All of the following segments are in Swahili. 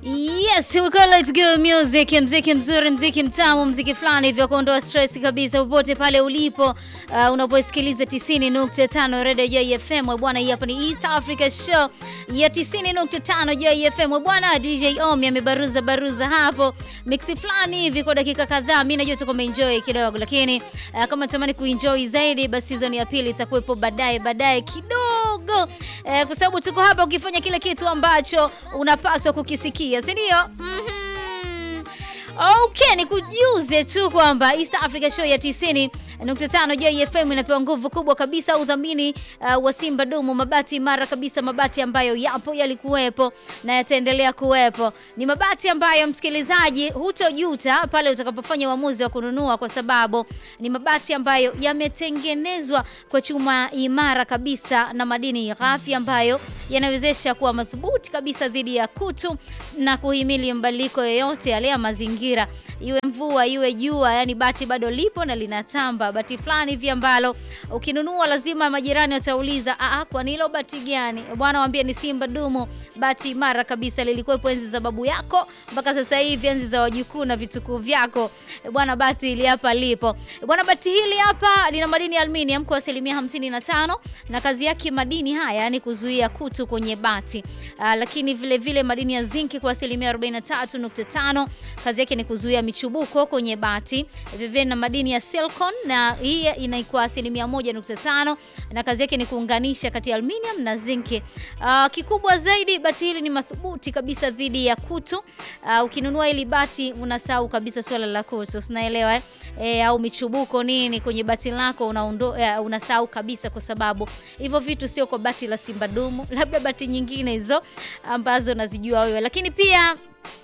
Yes, we call it good music, mziki mzuri, mziki mtamu, mziki fulani hivyo kuondoa stress kabisa popote pale ulipo. Uh, unaposikiliza 90.5 Radio Joy FM bwana, hii hapa ni East Africa Show ya 90.5 Joy FM bwana. DJ Omi amebaruza baruza hapo mix fulani hivi kwa dakika kadhaa. Mimi najua tuko enjoy kidogo, lakini uh, kama natamani kuenjoy zaidi, basi season ya pili itakuwepo baadaye baadaye kidogo, uh, kwa sababu tuko hapa ukifanya kile kitu ambacho unapaswa kukisikia si ndio? Mhm. Okay, ni kujuze tu kwamba East Africa Show ya 90.5 Joy FM inapewa nguvu kubwa kabisa udhamini uh, wa Simba Dumu, mabati imara kabisa, mabati ambayo yapo yalikuwepo na yataendelea kuwepo. Ni mabati ambayo msikilizaji, hutojuta pale utakapofanya uamuzi wa kununua, kwa sababu ni mabati ambayo yametengenezwa kwa chuma imara kabisa na madini ghafi ambayo yanawezesha kuwa madhubuti kabisa dhidi ya kutu na kuhimili mabadiliko yoyote yale ya mazingira, iwe mvua iwe jua, yani bati bado lipo na linatamba. Bati fulani hivi ambalo ukinunua lazima majirani watauliza, ah, kwa nilo bati gani bwana? Waambie ni Simba Dumu, bati imara kabisa, lilikuwepo enzi za babu yako mpaka sasa hivi enzi za wajukuu na vitukuu vyako bwana. Bati hili hapa lipo bwana. Bati hili hapa lina madini ya aluminium kwa asilimia 55 na kazi yake madini haya yani kuzuia kutu kwenye bati. Uh, lakini vile vile madini ya zinki kwa asilimia 43.5 kazi yake ni kuzuia michubuko kwenye bati. Vile vile na madini ya silicon na hii inaikuwa asilimia 1.5 na kazi yake ni kuunganisha kati ya aluminium na zinki. Uh, kikubwa zaidi bati hili ni madhubuti kabisa dhidi ya kutu. Uh, ukinunua hili bati unasahau kabisa swala la kutu, unaelewa eh? E, au michubuko nini kwenye bati lako unaundo, uh, unasahau kabisa, kwa sababu hivyo vitu sio kwa bati la Simba Dumu, labda bati nyingine hizo ambazo nazijua wewe, lakini pia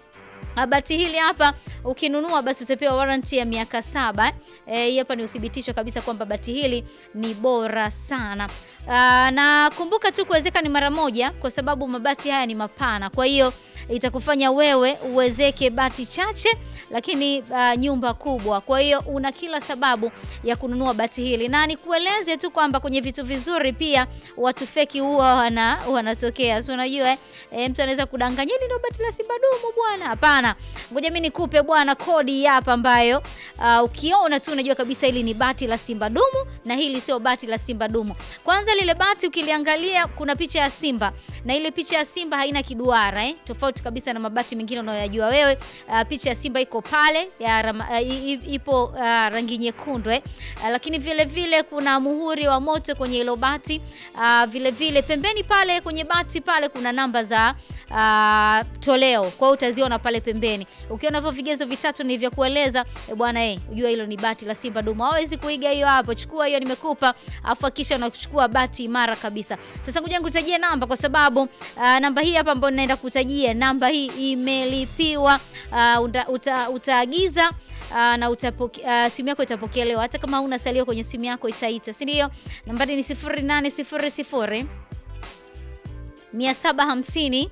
bati hili hapa ukinunua basi utapewa warranty ya miaka saba. Hii e, hapa ni uthibitisho kabisa kwamba bati hili ni bora sana. Aa, na kumbuka tu kuwezeka ni mara moja, kwa sababu mabati haya ni mapana, kwa hiyo itakufanya wewe uwezeke bati chache lakini uh, nyumba kubwa. Kwa hiyo una kila sababu ya kununua bati hili, na nikueleze tu kwamba kwenye vitu vizuri pia watu feki huwa wana wanatokea, so unajua eh, mtu anaweza kudanganya ni ndio bati la Simba Dumu bwana. Hapana, ngoja mimi nikupe bwana kodi hapa ambayo uh, ukiona tu unajua kabisa hili ni bati la Simba Dumu na hili sio bati la Simba Dumu. Kwanza lile bati ukiliangalia kuna picha ya simba na ile picha ya simba haina kiduara eh, tofauti kabisa na mabati mengine unayoyajua wewe. Uh, picha ya simba iko pale ya rama, uh, ipo uh, rangi nyekundu eh. Uh, lakini vile vile kuna muhuri wa moto kwenye hilo bati. Uh, vile vile pembeni pale kwenye bati pale kuna namba za uh, toleo. Kwa hiyo utaziona pale pembeni. Ukiona hivyo vigezo vitatu nilivyokueleza, e bwana eh, unajua hilo ni bati la Simba Dumu. Hawezi kuiga hiyo hapo. Chukua hiyo nimekupa, afu hakisha unachukua bati imara kabisa. Sasa ngoja nikutajie namba kwa sababu uh, namba hii hapa ambayo ninaenda kutajia, namba hii imelipiwa uh, uta, uta, utaagiza Uh, na utapoke, uh, simu yako itapokelewa hata kama huna salio kwenye simu yako itaita, si ndio? Nambari ni 0800 750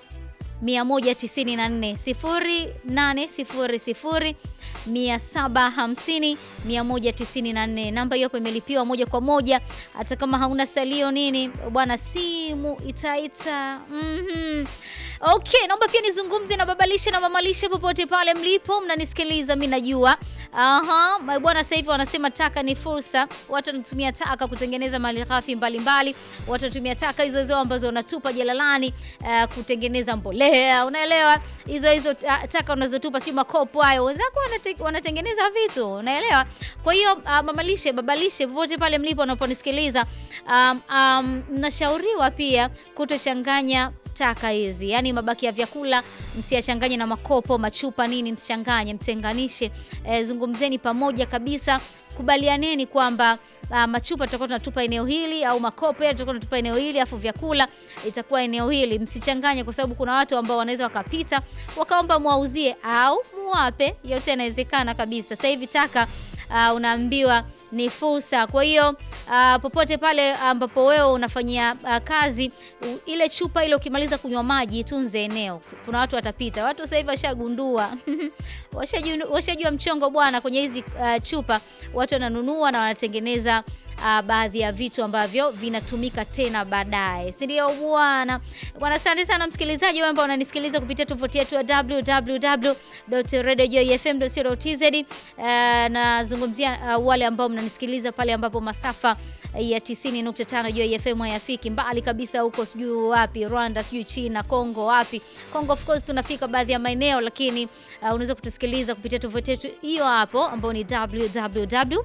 194 0800 750 194. Namba hiyo hapo imelipiwa moja kwa moja, hata kama hauna salio nini bwana, simu itaita. mm-hmm. Okay, naomba pia nizungumze na babalishe na mamalishe popote pale mlipo mnanisikiliza, mimi najua. Aha, bwana, sasa hivi wanasema taka ni fursa. Watu wanatumia taka kutengeneza malighafi mbalimbali. Watu wanatumia taka hizo hizo ambazo wanatupa jalalani uh, kutengeneza mbolea, unaelewa? Hizo hizo taka unazotupa, sio makopo hayo, wenzako wanatengeneza vitu, unaelewa? Kwa hiyo uh, mamalishe, babalishe popote pale mlipo unaponisikiliza, um, um, nashauriwa pia kutochanganya taka hizi, yaani mabaki ya vyakula msiyachanganye na makopo, machupa, nini, msichanganye, mtenganishe. E, zungumzeni pamoja kabisa, kubalianeni kwamba uh, machupa tutakuwa tunatupa eneo hili au makopo ya tutakuwa tunatupa eneo hili, afu vyakula itakuwa eneo hili. Msichanganye, kwa sababu kuna watu ambao wanaweza wakapita wakaomba mwauzie au muwape, yote yanawezekana kabisa. Sasa hivi taka Uh, unaambiwa ni fursa. Kwa hiyo uh, popote pale ambapo wewe unafanyia uh, kazi uh, ile chupa ile ukimaliza kunywa maji tunze eneo. Kuna watu watapita. Watu sasa hivi washagundua washajua washajua mchongo bwana, kwenye hizi uh, chupa watu wananunua na wanatengeneza uh, baadhi ya vitu ambavyo vinatumika tena baadaye, si ndio bwana? Bwana, asante sana msikilizaji wewe ambao unanisikiliza kupitia tovuti yetu ya www.radiojoyfm.co.tz. Uh, nazungumzia uh, wale ambao mnanisikiliza pale ambapo masafa ya 90.5 Joy FM hayafiki mbali kabisa huko, sijui wapi Rwanda, sijui China, Kongo, wapi Kongo. Of course tunafika baadhi ya maeneo, lakini uh, unaweza kutusikiliza kupitia tovuti yetu hiyo hapo ambayo ni www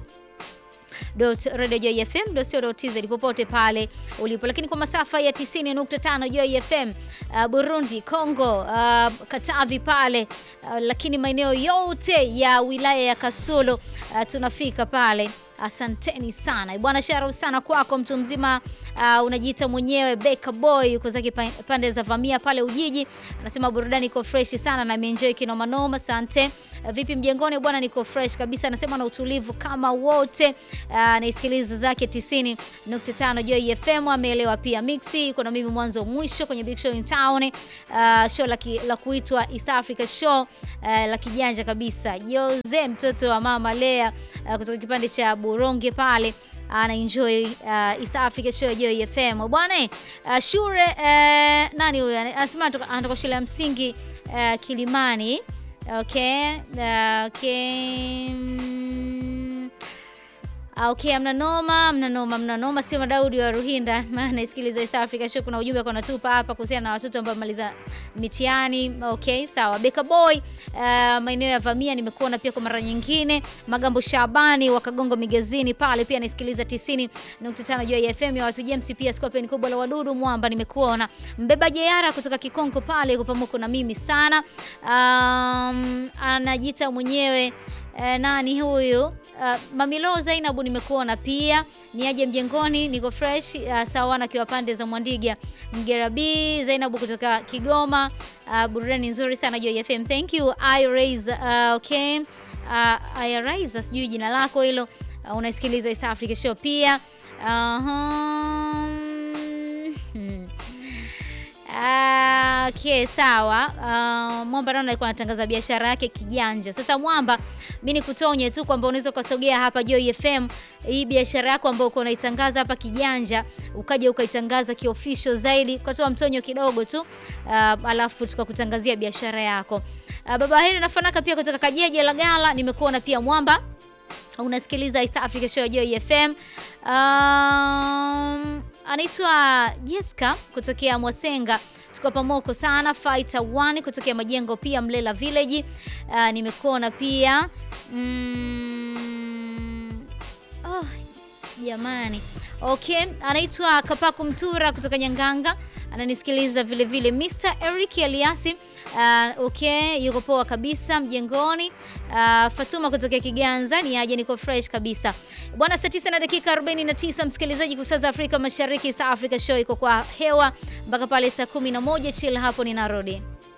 radiojoyfm.co.tz popote pale ulipo, lakini kwa masafa ya 90.5 Joy FM uh, Burundi, Congo, uh, Katavi pale uh, lakini maeneo yote ya wilaya ya Kasulu uh, tunafika pale. Asanteni sana bwana, shara sana kwako mtu mzima. Uh, unajiita mwenyewe Beka Boy, uko zake pande za Vamia pale Ujiji. Anasema burudani iko fresh sana na ameenjoy kinoma noma. Asante. Uh, vipi mjengoni bwana? Niko fresh kabisa, anasema na utulivu kama wote. Uh, naisikiliza zake 90.5 Joy FM, ameelewa pia mixi iko na mimi mwanzo mwisho kwenye Big Show in Town. Uh, show la, la kuitwa East Africa Show uh, la kijanja kabisa. Jose mtoto wa mama Lea uh, kutoka kipande cha Buronge pale ana enjoy uh, East Africa Show ya Joy FM bwana. Uh, Shure uh, nani huyo anasema anatoka shule ya msingi uh, Kilimani. Okay, uh, okay. Mm. Okay, amna noma, mna noma, mna noma, sio Madaudi wa Ruhinda, maana isikiliza East Africa Show. Kuna ujumbe kwa natupa hapa kuhusiana na watoto ambao wamaliza mitihani. Okay, sawa. Beka Boy, uh, maeneo ya Vamia nimekuona pia kwa mara nyingine. Magambo Shabani wa Kagongo Migezini pale pia naisikiliza 90.5 Joy FM ya watu James, pia Scorpion kubwa la wadudu Mwamba nimekuona. Mbeba Jeyara kutoka Kikonko pale kwa pamoja na mimi sana. Um, anajiita mwenyewe Eh, nani huyu? Uh, Mamilo Zainabu nimekuona pia. Ni aje mjengoni, niko fresh uh, sawa na kiwa pande za Mwandiga. Mgerabi Zainabu kutoka Kigoma. Uh, burudani nzuri sana Joy FM. Thank you. I raise uh, okay. Uh, I raise sijui jina lako hilo. Uh, unaisikiliza East Africa Show pia. Uh -huh. hmm. Uh, okay, sawa. Uh, Mwamba naona alikuwa anatangaza biashara yake kijanja. Sasa Mwamba, mimi nikutonye tu kwamba unaweza ukasogea hapa Joy FM, hii biashara yako ambayo uko unaitangaza hapa kijanja, ukaja ukaitangaza kiofficial zaidi, ukatoa mtonyo kidogo tu, uh, alafu tukakutangazia biashara yako. Uh, baba hili nafanaka pia kutoka Kajeje la Gala, nimekuona pia Mwamba unasikiliza East Africa Show Joy FM. Um, anaitwa Jessica kutokea Mwasenga, tuko pamoko sana. Fighter 1 kutokea Majengo pia Mlela Village. Uh, nimekuona pia mm, oh, jamani okay, anaitwa Kapaku Mtura kutoka Nyanganga ananisikiliza vile vile. Mr Eric Eliasi uh, okay, yuko poa kabisa mjengoni. Uh, Fatuma kutokea Kiganza ni aje, niko fresh kabisa bwana. Saa 9 na dakika 49, msikilizaji, kwa saa za Afrika Mashariki. East Africa Show iko kwa hewa mpaka pale saa 11. Chill hapo, ninarudi.